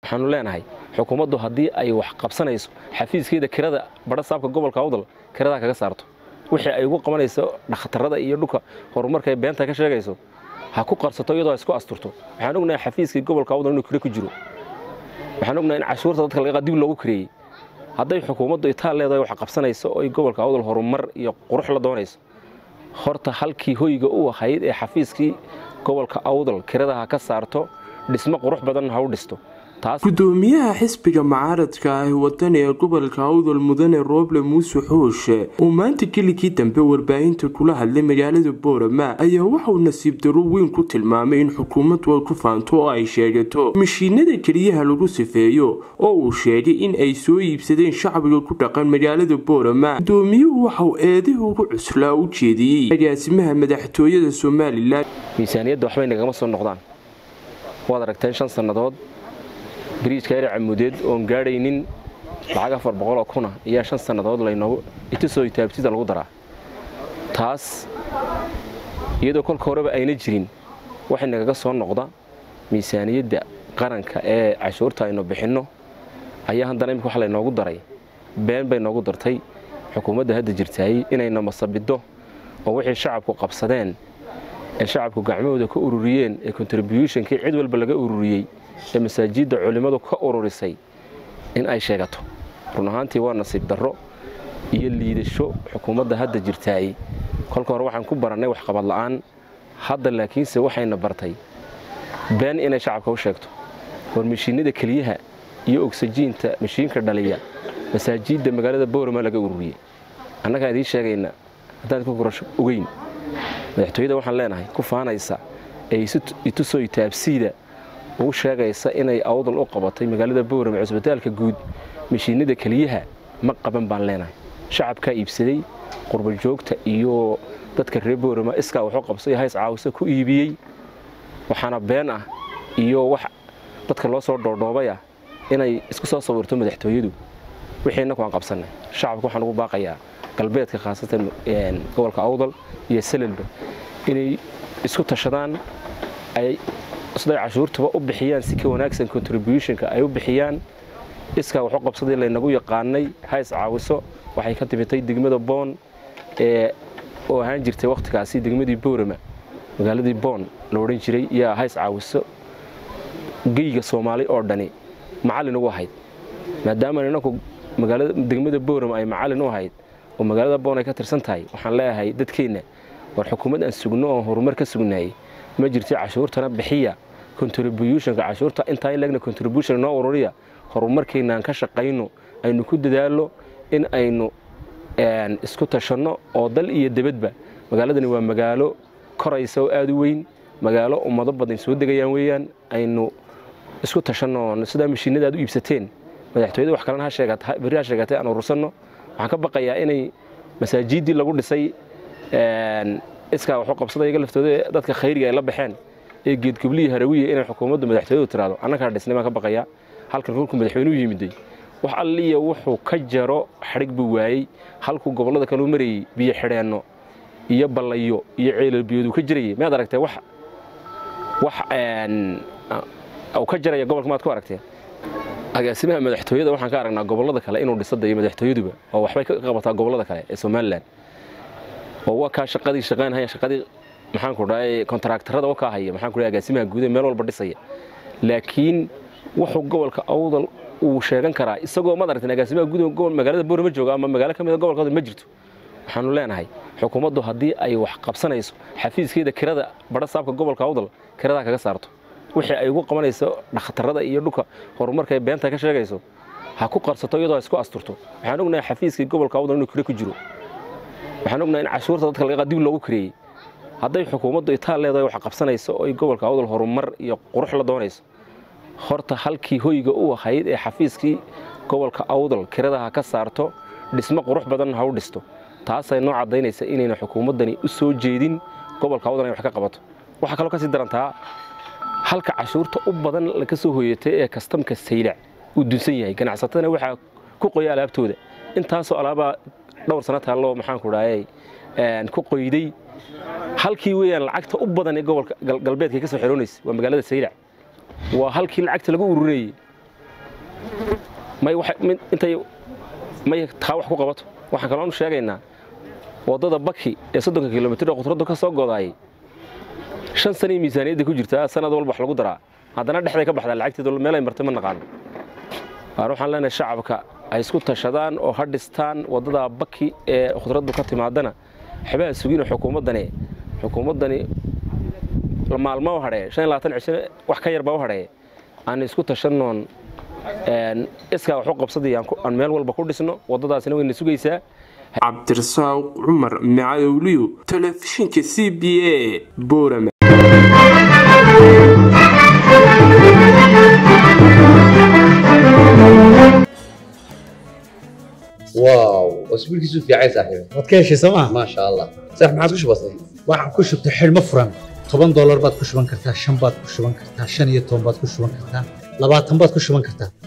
waxaanu leenahay xukuumaddu haddii ay wax qabsanayso xafiiskeeda kirada badha saabka gobolka awdal kiradaa kaga saarto wixii ay ugu qabanayso dhakhtarada iyo dhulka horumarka ay beenta ka sheegayso ha ku qarsato iyadoo isku asturto waxaan ognahay xafiiskii gobolka awdal inuu kiro ku jiro waxaan ognahay in cashuurta dadka laga dib loogu kireeyey hadday xukuumaddu itaal leedahay wax qabsanayso oo ay gobolka awdal horumar iyo qurux la doonayso horta halkii hoyga u ahayd ee xafiiskii gobolka awdal kirada ha ka saarto dhismo qurux badan ha u dhisto gudoomiyaha xisbiga mucaaradka ah wadani ee gobolka awdal mudane rooble muuse xooshe uu maanta gelikii dambe warbaahinta kula hadlay magaalada boorama ayaa waxauu nasiib daro weyn ku tilmaamay in xukuumaddu ay ku faanto oo ay sheegato mashiinada keliyaha lagu sifeeyo oo uu sheegay in ay soo iibsadeen shacbiga ku dhaqan magaalada boorama gudoomiyuhu waxauu eedahi ugu cuslaa u jeediyey agaasimaha madaxtooyada somalilan miisaaniyadda waxbay nagama soo noqdaan waad aragteen shan sannadood biriijka ere camudeed oon gaadhaynin lacag afar boqoloo kuna ayaa shan sannadood laynoogu itusoo itaabtida lagu daraa taas iyadoo kolka horeba ayna jirin waxay nagaga soo noqda miisaaniyadda qaranka ee cashuurta aynu bixinno ayaa haddana imika wax laynoogu daray been bay noogu dartay xukuumadda hadda jirtaayey inayna masabiddo oo wixii shacabku qabsadeen ee shacabku gacmahooda ka ururiyeen ee contributionkii cid walba laga ururiyey ee masaajidda culimmadu ka ururisay in ay sheegato run ahaantii waa nasiib darro iyo liidasho xukuumadda hadda jirtaayey kolka hore waxaan ku barannay waxqabad la'aan hadda laakiinse waxayna bartay been inay shacabka u sheegto war mashiinada keliyaha iyo ogsajiinta mashiinka dhaliya masaajidda magaalada boorama laga ururiyey annagaan idiin sheegayna haddaan ku gurasho ogeyn madaxtooyada waxaan leenahay ku faanaysa ee itusoo itaabsiida ugu sheegaysa inay awdal u qabatay magaalada boorame cusbitaalka guud mashiinada keliyaha ma qaban baan leenahay shacabkaa iibsaday qurbajoogta iyo dadka reer boorama iskaa waxu qabsay hays caawisa ku iibiyey waxaana been ah iyo wax dadka loo soo dhoodhoobay ah inay isku soo sawirto madaxtooyadu wixii innaku aan qabsannay shacabka waxaan ugu baaqayaa galbeedka khaasatan gobolka awdal iyo salalba inay isku tashadaan ay siday cashuurtuba u bixiyaan si ka wanaagsan contributionka ay u bixiyaan iskaa waxu qabsaday laynagu yaqaanay hays caawiso waxay ka timitay degmada boon ee oo ahaan jirtay wakhtigaasi degmadii boorama magaaladii boon la odhan jiray yaa hays caawiso geyga soomaali oo dhani macallin ugu ahayd maadaama inanku magaalada degmada boorama ay macallin u ahayd oo magaalada boon ay ka tirsan tahay waxaan leeyahay dadkeenna war xukuumad aan sugno oon horumar ka sugnaayey ma jirto cashuurtana bixiya contributionka cashuurta intaa in legna contribution noo ururiya horumarkeenna aan ka shaqayno aynu ku dadaalno in aynu isku tashanno oo dal iyo debadba magaaladani waa magaalo koraysa oo aada u weyn magaalo ummado badan soo degayaan weeyaan aynu isku tashanno sidaa mashiinada aad u iibsateen madaxtooyada wax kalena berri ha sheegatay aan urursanno waxaan ka baqayaa inay masaajiiddii lagu dhisay iskaa waxu qabsada iyaga laftooda dadka khayriga ay la baxeen ee geedgobliyi harawiya inay xukuumaddu madaxtooyadu tiraado annagaa dhisnay baan ka baqayaa halkan kolkuu madaxweynuhu yimiday wax alliya wuxuu ka jaro xadhig buu waayey halkuu gobollada kaleu marayey biyo xidheenno iyo ballayo iyo ceelalbiyooduu ka jirayay miyaad aragtee wax wax uu ka jaraya gobolka maad ku aragteen agaasimaha madaxtooyada waxaan ka aragnaa gobollada kale inuu dhisada iyo madaxtooyaduba oo waxbay ka qabataa gobollada kale ee somalilan oo waa kaa shaqadii shaqaynhaya shaqadii maxaanku dhahay kontaraaktarada kaa haya maxaanku dhahay agaasimaha guud ee meel walba dhisaya laakiin wuxuu gobolka awdal uu sheegan karaa isagoo maad aragteen agaasimaha guud magaalada boorama jooga ama magaalo ka mida gobolka awdal ma jirto waxaanu leenahay xukuumaddu haddii ay wax qabsanayso xafiiskeeda kirada badha saabka gobolka awdal kiradaa kaga saarto wixii ay ugu qabanayso dhakhtarada iyo dhulka horumarka ay beenta ka sheegayso ha ku qarsato iyadoo isku asturto waxaan ognahay xafiiskii gobolka awdal inuu kiro ku jiro waxaan ognahay in cashuurta dadka laga dib loogu kireeyey hadday xukuumaddu itaal leedahay wax qabsanayso oo ay gobolka awdal horumar iyo qurux la doonayso horta halkii hoyga u ahayd ee xafiiskii gobolka awdal kirada ha ka saarto dhismo qurux badan ha u dhisto taasay noo caddaynaysa inayna xukuumaddani u soo jeedin gobolka awdal inay wax ka qabato waxaa kaloo ka sii darantaa halka cashuurta u badan laga soo hoyatay ee kastamka saylac uu dunsan yahay ganacsatadana waxaa ku qoya alaabtooda intaasoo alaabaa dhowr sana taalloo maxaanku dhahay ku qoyday halkii weeyaan lacagta u badan ee gobolka galbeedka ka soo xeroonaysa waa magaalada saylac waa halkii lacagta lagu ururinayey may intay may taa wax ku qabato waxaan kaloonu sheegaynaa waddada baki ee soddonka kilomitir oo khudraddu ka soo godaayay shan sanay miisaaniyadda ku jirtaa sanad walba wax lagu daraa haddana dhexday ka baxdaa lacagteedu meel ay martay ma naqaano waar waxaan leenahay shacabka ay isku tashadaan oo ha dhistaan waddada baki ee khudraddu ka timaadana waxbaa sugin xukuumaddani xukuumaddani maalmo u hadhee shan iyo labaatan cisho wax ka yarbaa u hadhee aan isku tashannoon iskaa wax u qabsadii aan meel walba ku dhisno waddadaasina wayna sugaysaa cabdirasaaq cumar macadowliyo telefishinka c b a boorama واو اسبوع كيسو في عايز صاحبي waad ka heshay sooma ما شاء الله صح ما عادش بسيط waxaan ku shubtay xidhmo furan toban doolar baad ku shuban kartaa shan baad ku shuban kartaa shan iyo toban baad ku shuban kartaa labaatan baad ku shuban kartaa